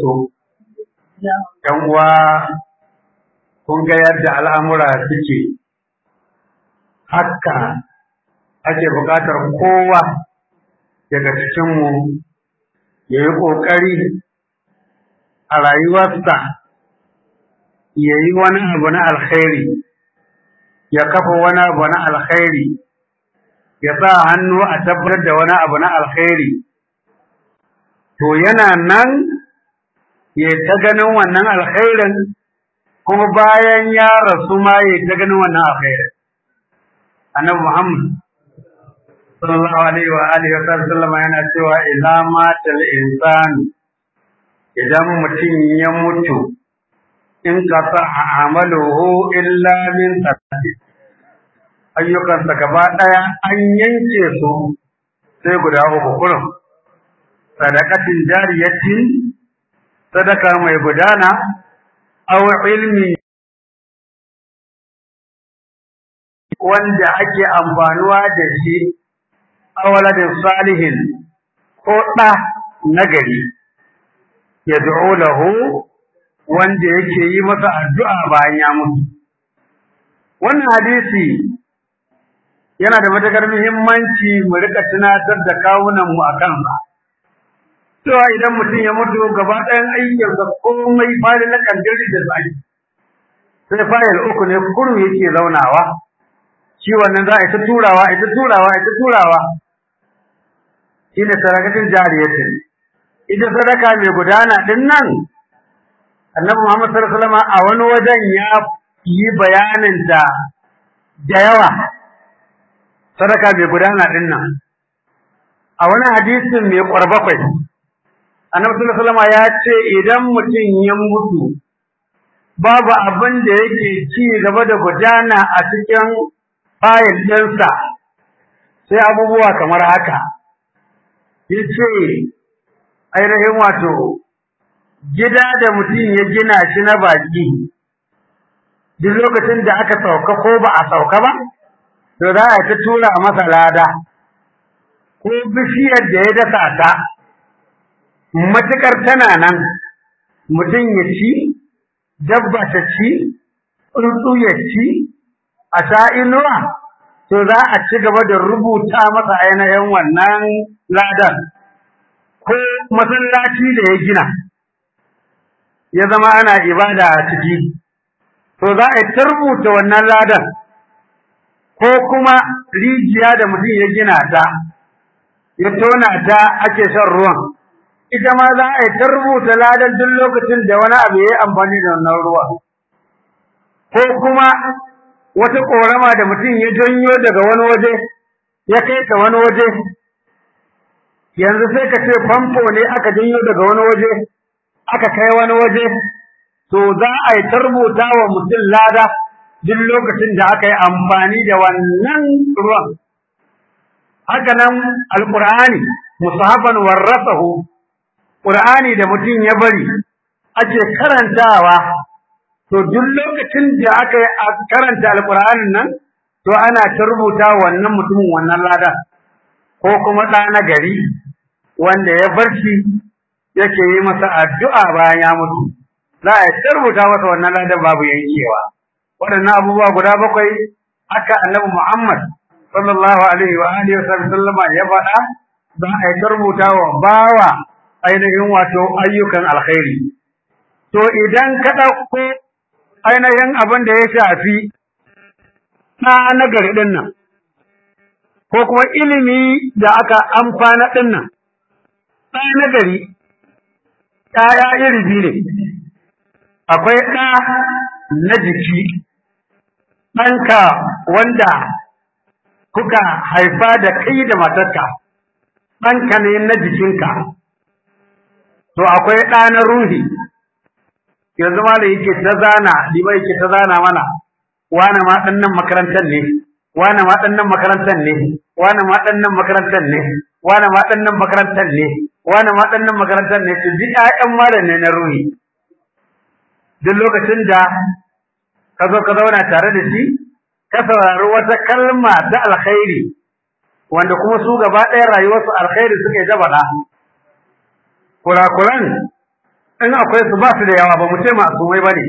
so ‘yan uwa kun ga yadda al'amura suke haka ake buƙatar kowa daga cikinmu ya yi ƙoƙari a rayuwarsa ya yi wani abu na alkhairi ya kafa wani abu na alkhairi ya sa hannu a tabbatar da wani abu na alkhairi to yana nan ya ta ganin wannan alkhairin kuma bayan ya rasu ma ya ta ganin wannan alkhairin annabi muhammad sallallahu alaihi wa alihi wa sallam yana cewa idza matal insan idan mutum ya mutu in qata amaluhu illa min taqdir ayyukansa gaba ɗaya an yanke su sai guda uku kurum sadakatin jariyatin sadaka mai gudana aw ilmi wanda ake amfanuwa da shi awaladin salihin ko ɗa nagari ya lahu wanda yake yi masa addu'a bayan ya mutu wannan hadisi yana da matakar muhimmanci mu rika tunatar da kawunan mu akan sa cewa idan mutum ya mutu gaba ɗayan ayyukansa komai fari na kandiri da zai sai fayil uku ne kuru yake zaunawa shi wannan za a yi ta turawa a yi ta turawa a yi ta turawa shi ne sadakatin jariyatin ita sadaka mai gudana din nan annabi Muhammad sallallahu alaihi wasallam a wani wajen ya yi bayanin ta da yawa sadaka mai gudana din nan a wani hadisin mai kwarbakwai annabi sallallahu alaihi wasallam ya ce idan mutum ya mutu babu abin da yake ci gaba da gudana a cikin fayil ɗinsa sai abubuwa kamar haka yace ainihin wato gida da mutum ya gina shi na baki duk lokacin da aka sauka ko ba a sauka ba to za a ta tura masa lada ko bishiyar da ya dasa ta matukar tana nan mutum ya ci dabba ta ci tsuntsu ya ci a sa'inuwa to za a ci gaba da rubuta masa ainihin wannan ladan ko masallaci da ya gina ya zama ana ibada a ciki to za a ta rubuta wannan ladan ko kuma rijiya da mutum ya gina ta ya tona ta ake shan ruwan ita ma za a yi ta rubuta ladan duk lokacin da wani abu ya yi amfani da wannan ruwa ko kuma wata ƙorama da mutum ya janyo daga wani waje ya kai ta wani waje yanzu sai ka ce famfo ne aka janyo daga wani waje aka kai wani waje to za a yi ta rubuta wa mutum lada duk lokacin da aka yi amfani da wannan ruwan haka nan alƙur'ani musahafan warrasahu ƙur'ani da mutum ya bari ake karantawa to duk lokacin da aka yi karanta alƙur'anin nan to ana ta rubuta wannan mutumin wannan lada ko kuma ɗa na gari wanda ya bar shi yake yi masa addu'a bayan ya mutu za a ta rubuta masa wannan ladan babu yankewa waɗannan abubuwa guda bakwai haka annabi Muhammad sallallahu alaihi wa alihi wa sallama ya faɗa za a ta rubuta wa bawa ainihin wato ayyukan alkhairi to idan ka ɗauko ainihin abin da ya shafi na nagari ɗin nan ko kuma ilimi da aka amfana ɗin nan ɗa nagari ɗaya iri biyu ne akwai ɗa na jiki ɗanka wanda kuka haifa da kai da matarka ɗanka ne na jikinka to akwai ɗa na ruhi yanzu ma da yake ta zana liba yake ta zana mana wane ma ɗan nan makarantar ne wane ma ɗan nan makarantar ne wane ma ɗan nan makarantar ne wane ma ɗan nan makarantar ne wane ma ɗan nan makarantar ne su ji ƴaƴan malam ne na ruhi duk lokacin da ka zo ka zauna tare da shi ka saurari wata kalma ta alkhairi wanda kuma su gaba ɗaya rayuwarsu alkhairi suka yi ta faɗa kurakuran in akwai su ba su da yawa ba mu ce masumai bane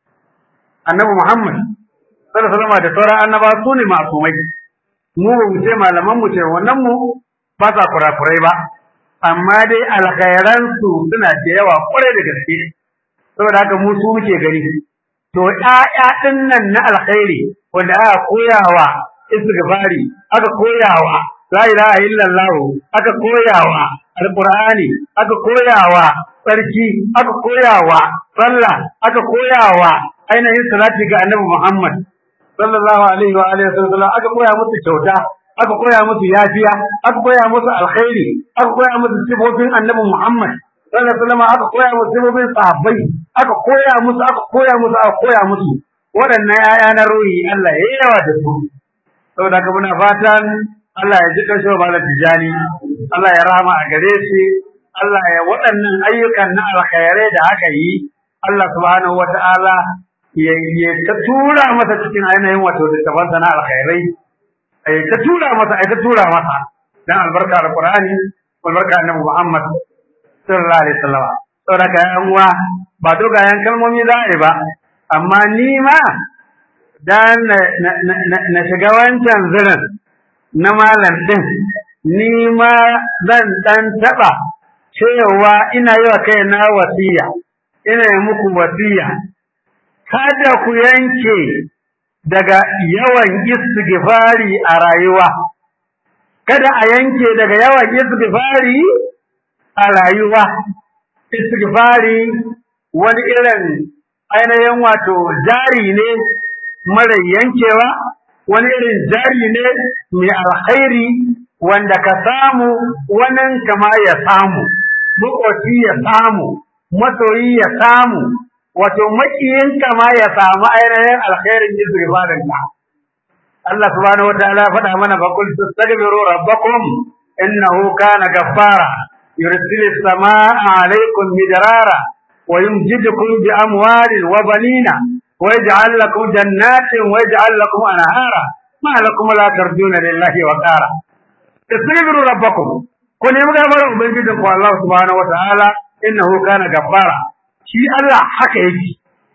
annabi Muhammad sallallahu alaihi wasallam da sauran annaba su ne masumai mu ba mu ce malaman mu ce wannan mu ba sa kurakurai ba amma dai alkhairan su suna da yawa kwarai da gaske saboda haka mu su muke gani to ƴaƴa ɗin nan na alkhairi wanda aka koyawa istighfari aka koyawa la ilaha illallah aka koyawa alqur'ani aka koyawa sarki aka koyawa sallah aka koyawa ainihin salati ga annabi Muhammad sallallahu alaihi wa alihi wasallam aka koya musu kyauta aka koya musu yafiya aka koya musu alkhairi aka koya musu sifofin annabi Muhammad sallallahu alaihi wasallam aka koya musu sifofin sahabbai aka koya musu aka koya musu aka koya musu waɗannan ƴaƴa na ruhi Allah ya yawa da su saboda haka muna fatan Allah ya ji kashe malam tijani Allah ya rahama a gare shi Allah ya waɗannan ayyukan na alkhairai da aka yi Allah subhanahu wata'ala ya ya ta tura masa cikin ainihin wato littafansa na alkhairai ai ta tura masa ai ta tura masa dan albarka alqur'ani albarka annabi Muhammad sallallahu alaihi wasallam saboda ka yan uwa ba dogayen kalmomi za a yi ba amma ni ma dan na shiga wancan zirin na malam din ni ma zan dan taba cewa ina yi wa kaina wasiya ina yi muku wasiya kada ku yanke daga yawan istighfari a rayuwa kada a yanke daga yawan istighfari a rayuwa istighfari wani irin ainihin wato jari ne mara yankewa wani irin jari ne mai alkhairi wanda ka samu wannan kama ya samu makoci ya samu masoyi ya samu wato makiyin kama ya samu ainihin alkhairin istighfarin ka Allah subhanahu wataala ya faɗa mana fa qul tastaghfiru rabbakum innahu kana ghaffara yursilis samaa alaykum midrara wa yumjidukum bi amwalin wa banina wa yaj'al lakum jannatin wa yaj'al lakum anhara ma lakum la tarjuna lillahi wa qara tastaghfiru rabbakum ku nemi gafarar ubangijin ku Allah subhanahu wataala innahu kana ghaffara shi Allah haka yake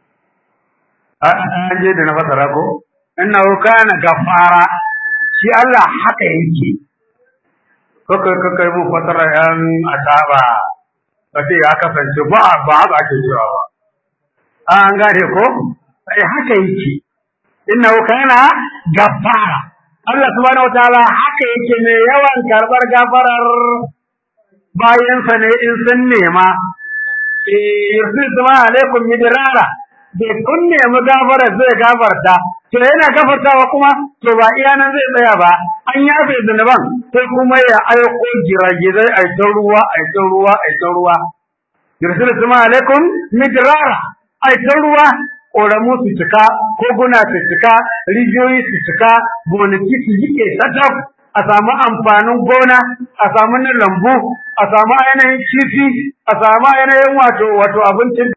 an je da na fasara ko innahu kana ghaffara shi Allah haka yake kaka kaka mu fasara yan asaba kace ya kasance ba ba haka ake cewa ba an gane ko sai haka yake innahu kana ghaffara Allah subhanahu wataala haka yake mai yawan karbar gafarar bayansa ne in sun nema yursil sama alaikum midrara bai kun nemi gafara zai gafarta to yana gafartawa kuma to ba iya nan zai tsaya ba an yafe zunuban sai kuma ya aiko giragizai a ta ruwa a ta ruwa a ta ruwa yursil sama alaikum midrara a ta ruwa ƙoramu su cika koguna su cika rijiyoyi su cika gonaki su jike tattaf a samu amfanin gona a samu na lambu a samu ainihin kifi a samu ainihin wato wato abincin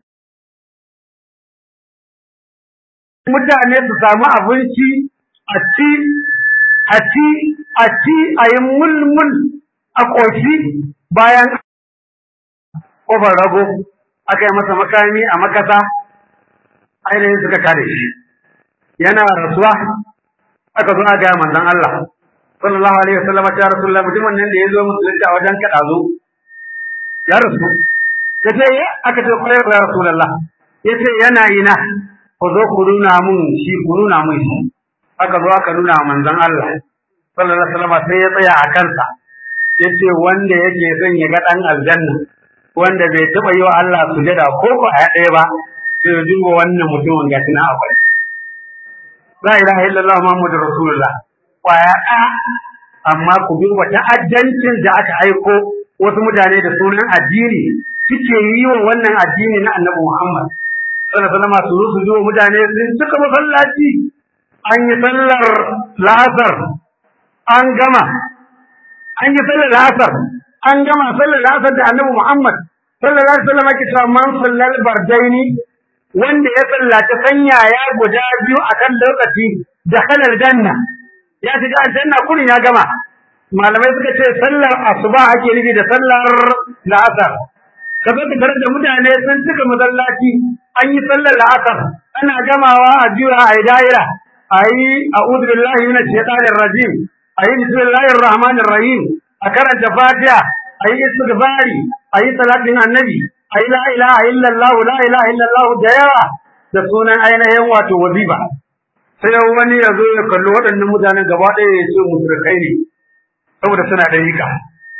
mutane su samu abinci a ci a ci a ci a yi mulmul a ƙoshi bayan ƙofar rago aka yi masa makami a makasa ainihin suka kare shi yana rasuwa aka zo a ga manzon Allah sallallahu alaihi wasallam ya rasulullah mutumin nan da ya zo musulunta a wajen kada zo ya rasu kace aka ce kai ya rasulullah yace yana ina ku zo ku nuna mun shi ku nuna mun shi aka zo aka nuna manzon Allah sallallahu alaihi wasallam sai ya tsaya a kansa yace wanda yake son ya ga dan aljanna wanda bai taba yi wa Allah sujada ko ko a ɗaya ba sai ya duba wannan mutumin ga tuna akwai la ilaha illallah muhammadur rasulullah kwaya ɗaya amma ku duba ta'addancin da aka aiko wasu mutane da sunan addini suke yi wa wannan addini na annabi Muhammad sallallahu alaihi wasallam su su zuwa mutane sun cika masallaci an yi sallar la'asar an gama an yi sallar la'asar an gama sallar la'asar da annabi Muhammad sallallahu alaihi wasallam ke cewa man sallal bardaini wanda ya sallaci sanya ya guda biyu akan lokaci da kalar janna ya shiga aljanna kurin ya gama malamai suka ce sallar asuba ake nufi da sallar la'asar ka zo ka tarar da mutane sun cika masallaci an yi sallar la'asar ana gamawa a juya a yi daira a yi a'udhu billahi minash shaitanir rajim a yi bismillahir rahmanir rahim a karanta fatiha a yi istighfari a yi salatin annabi a yi la ilaha illallah la ilaha illallah da yawa da sunan ainihin wato waziba sai wani ya zo ya kalli waɗannan mutanen gaba ɗaya ya ce musulkai ne saboda suna da yika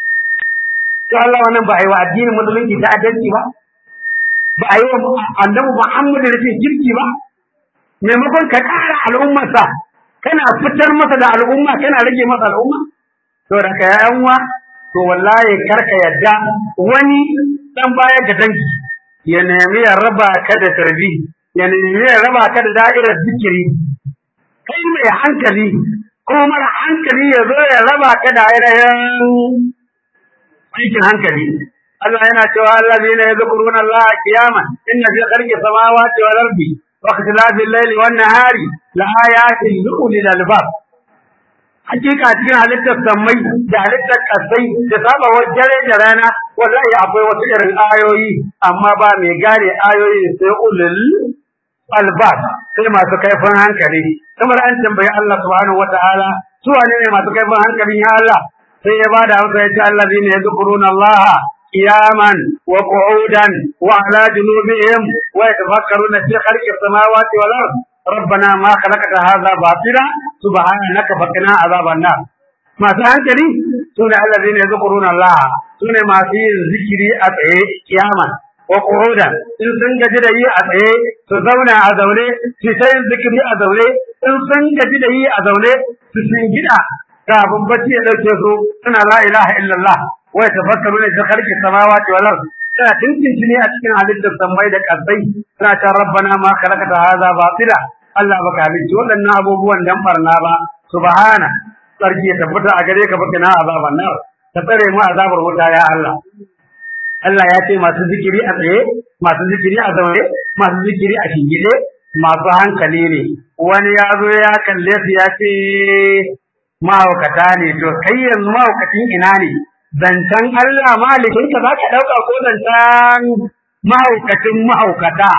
to Allah wannan ba a yi wa addinin musulunci ta adalci ba ba a yi wa annabi Muhammad da rashin kirki ba maimakon ka ƙara al'ummarsa kana fitar masa da al'umma kana rage masa al'umma to da ka yayan wa to wallahi karka yadda wani dan baya ga dangi ya nemi ya raba ka da tarbi ya nemi ya raba ka da da'irar zikiri kai mai hankali ko mara hankali ya zo ya raba ka da ainihin aikin hankali Allah yana cewa allazina yadhkuruna Allah qiyaman inna fi khalqi samawati wal ardi wa ikhtilafi al-layli wan nahari la ayatin li ulil albab hakika cikin halittar sammai da halittar kasai da sabawar dare da rana wallahi akwai wasu irin ayoyi amma ba mai gane ayoyi sai ulul albab sai masu kaifin hankali kamar an tambayi Allah subhanahu wataala su wane ne masu kaifin hankalin ya Allah sai ya bada amsa ya ce allazina yadhkuruna Allah qiyaman wa qu'udan wa ala junubihim wa yatafakkaruna fi khalqi samawati wal ard ربنا ما خلقت هذا باطلا سبحانك فقنا عذاب النار ما hankali sune allazina yadhkuruna Allah sune masu yin zikiri a tsaye kiyaman wa qu'udan in sun gaji da yi a tsaye su zauna a zaune su ta yin zikiri a zaune in sun gaji da yi a zaune su shingida kafin bacci ya dauke su suna la ilaha illallah wa yatafakkaruna fi khalqi samawati wal ard suna tintinci ne a cikin halittar sammai da kasai suna ta rabbana ma khalaqta hadha batila Allah baka halicci waɗannan abubuwan dan barna ba subhana sarki ya tabbata a gare ka baka na azaban nar ka tsare mu azabar wuta ya Allah Allah ya ce masu zikiri a tsaye masu zikiri a zaune masu zikiri a shingide masu hankali ne wani ya zo ya kalle su ya ce mahaukata ne to kai yanzu mahaukacin ina ne zancen Allah malikin ka za ka ɗauka ko zancen mahaukacin mahaukata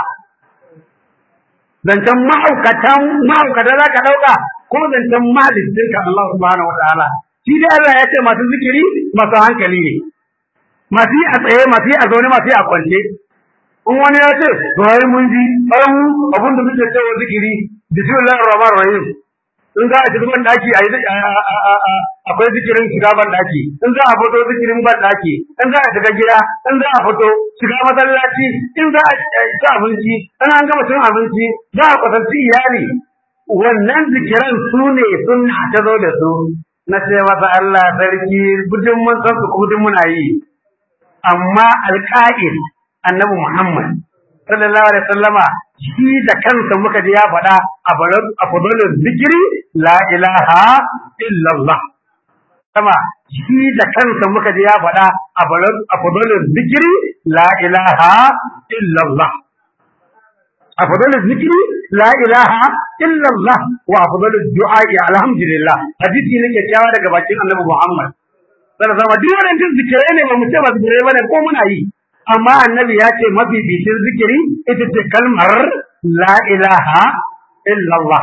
zancen mahaukatan mahaukata za ka ɗauka ko zancen malikin ka Allah subhanahu wa ta'ala shi dai Allah ya ce masu zikiri masu hankali ne masu yi a tsaye masu yi a zaune masu yi a kwance in wani ya ce to ai mun ji an abin da muke cewa zikiri bismillahir rahmanir rahim in za a shiga ban daki a akwai zikirin shiga ban daki in za a fito zikirin ban daki in za a shiga gida in za a fito shiga masallaci in za a ci abinci in an gama cin abinci za a kwatanci iyali wannan zikiran su ne sunna ta zo da su na ce masa Allah sarki gudun mun san su gudun muna yi amma alƙa'il annabi Muhammad sallallahu alaihi wasallama shi da kansa muka ji ya faɗa a fadalin zikiri la ilaha illallah sama shi da kansa muka ji ya faɗa a fadalin zikiri la ilaha illallah a fadalin zikiri la ilaha illallah wa fadalin du'a'i alhamdulillah hadisi ne kyakkyawa daga bakin annabi Muhammad sallallahu alaihi wasallam duk wannan zikirai ne ba mu ce ba zikirai bane ko muna yi amma annabi ya ce mafificin zikiri ita ce kalmar la ilaha illallah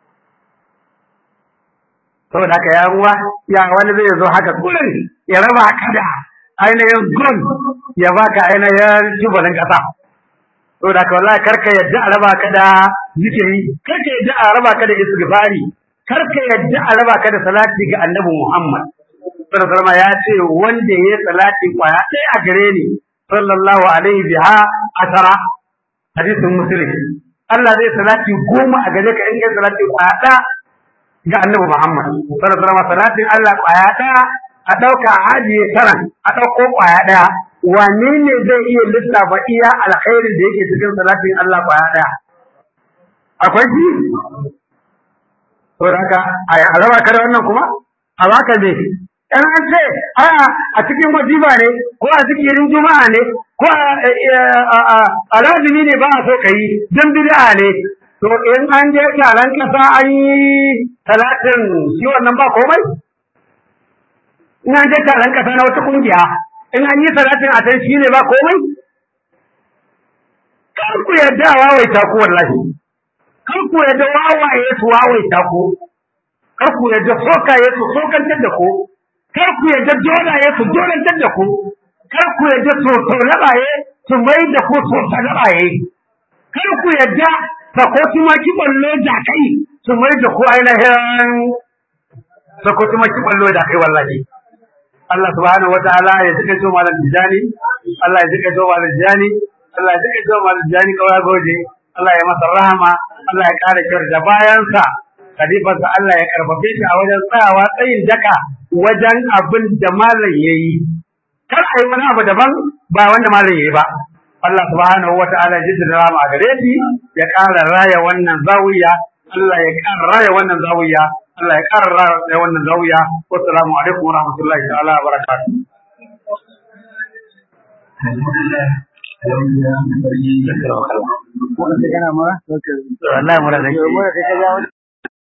saboda haka ya ruwa ya wani zai zo haka kullum ya raba ka da ainihin gun ya baka ainihin tubalin kasa saboda haka wallahi karka yadda a raba ka da zikiri karka yadda a raba ka da istighfari karka yadda a raba ka da salati ga annabi Muhammad sallallahu alaihi ya ce wanda ya salati kwaya ɗaya a gare ni sallallahu alaihi biha asara hadisin muslim Allah zai salati goma a gare ka in kai salati kwaya ga annabi Muhammad sallallahu alaihi wasallam salatin Allah kwaya ɗaya a ɗauka a ajiye taran a ɗauko kwaya ɗaya wane ne zai iya lissafa iya alkhairin da yake cikin salatin Allah kwaya ɗaya akwai shi to haka a raba ka da wannan kuma a baka ne in an ce a cikin wajiba ne ko a zikirin juma'a ne ko a lazimi ne ba a so ka yi don bid'a ne to in an je taron kasa an yi talatin shi wannan ba komai in an je taron kasa na wata kungiya in an yi talatin a can shi ne ba komai kar ku yadda a wawaita ku wallahi kar ku yadda wawaye su wawaita ku kar ku yadda sokaye su sokantar da ku kar ku yadda dolaye su dolantar da ku kar ku yadda sosolabaye su mai da ku sosolabaye kar ku yadda sakoti ma ki ballo da kai su mai da ku ainihin sakoti ma ki ballo da kai wallahi Allah subhanahu wa ta'ala ya jika to malam tijani Allah ya jika to malam tijani Allah ya jika to malam tijani kawai goje Allah ya masa rahama Allah ya kare kyar da bayansa khalifarsa Allah ya karfafe shi a wajen tsayawa tsayin daka wajen abin da malam yayi kar a yi wani abu daban ba wanda malam yayi ba Allah subhanahu wa ta'ala ya jidda rahama a gare shi ya kara raya wannan zawiya Allah ya kara raya wannan zawiya Allah ya ƙara raya wannan zawiya. Wassalamu alaikum wa rahmatullahi ta'ala wa barakatuh. Alhamdulillah. Wallahi mura da